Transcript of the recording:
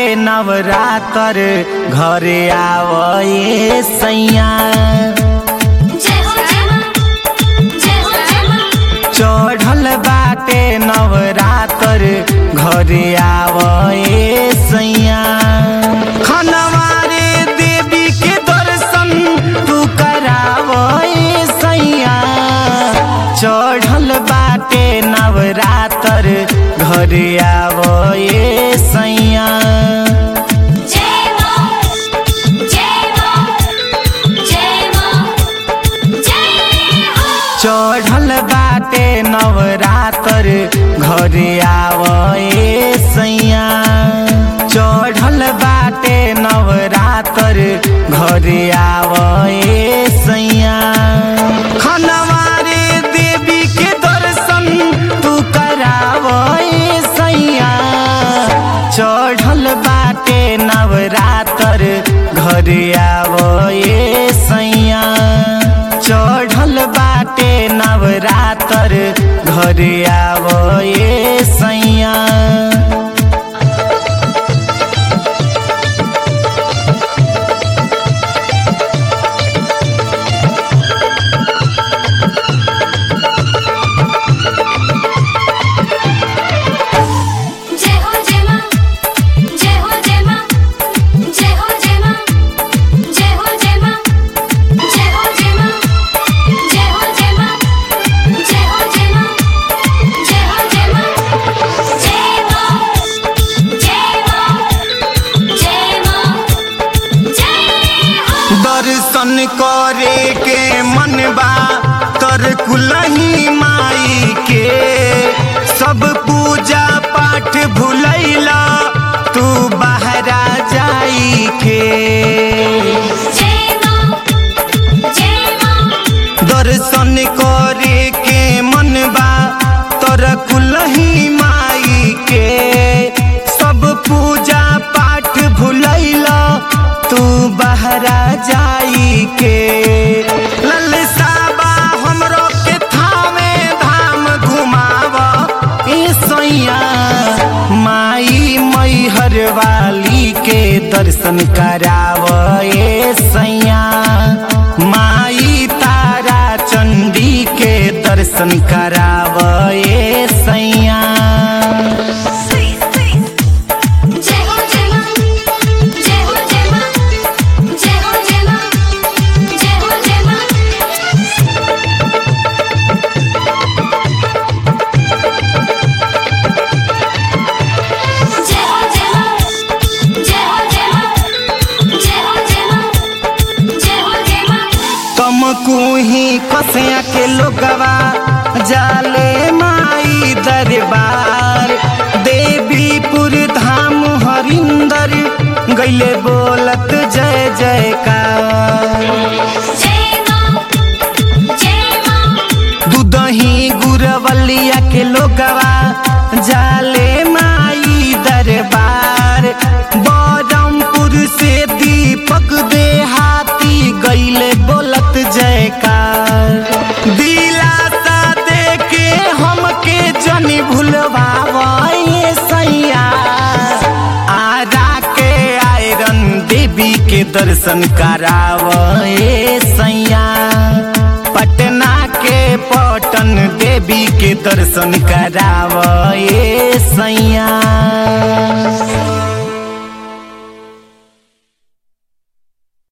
नवरातर घरे आवए सैया जय हो जय मां जय हो जय मां चढ़ल बाटे नवरातर घरे आवए सैया खनवारे देवी के दर्शन तू करावए सैया चढ़ल बाटे नवरातर घरे आवए सैया जय मां जय मां जय मां जय हो चढ़ल बाटे नवरातर घरे आवए सैया चढ़ल बाटे नवरातर घरे आवए सैया खनवारे देवी के दर्शन तू करावए सैया चढ़ल बाटे नवरातर घरे आवए सैया चढ़ल बाटे नवरातर घरे आवए सैया जय हो जय मां जय हो जय मां जय हो जय मां जय हो जय मां जय हो जय मां जय हो जय मां जय हो जय मां जय हो जय मां जय मां जय मां जय मां जय हो दर्शन करे के मनबा तर कुलही माई के सब पूजा पाठ भुलैला तू बहरा जाई के जय मां जय मां दर्शन करे के मनबा तर कुलही माई के सब पूजा पाठ भुलैला तू बहरा जाई के ललसाबा हमरो के थामे धाम घुमाव ए सैया माई मैहर वाली के दर्शन कराव ए सैया माई तारा चंडी के दर्शन कराव ए सैया जय हो जय मां जय हो जय मां जय हो जय मां जय हो जय मां जय हो जय मां जय हो जय मां जय हो जय मां जय हो जय मां तुम कुही कसिया के लोगवा जाले माई दरबार देवीपुर धाम हरिंदर गैले बोलत जय जयकार जय मां जय मां दूधही गुरवलिया के लोगवा जाले माई दरबार बरमपुर से दीपक देहाती गैले बोलत जयकार दिलासा दे के हमके जनी भूलवावे सैया आरा के आयरन देवी के दर्शन करावे सैया पटना के पटन देवी के दर्शन करावे सैया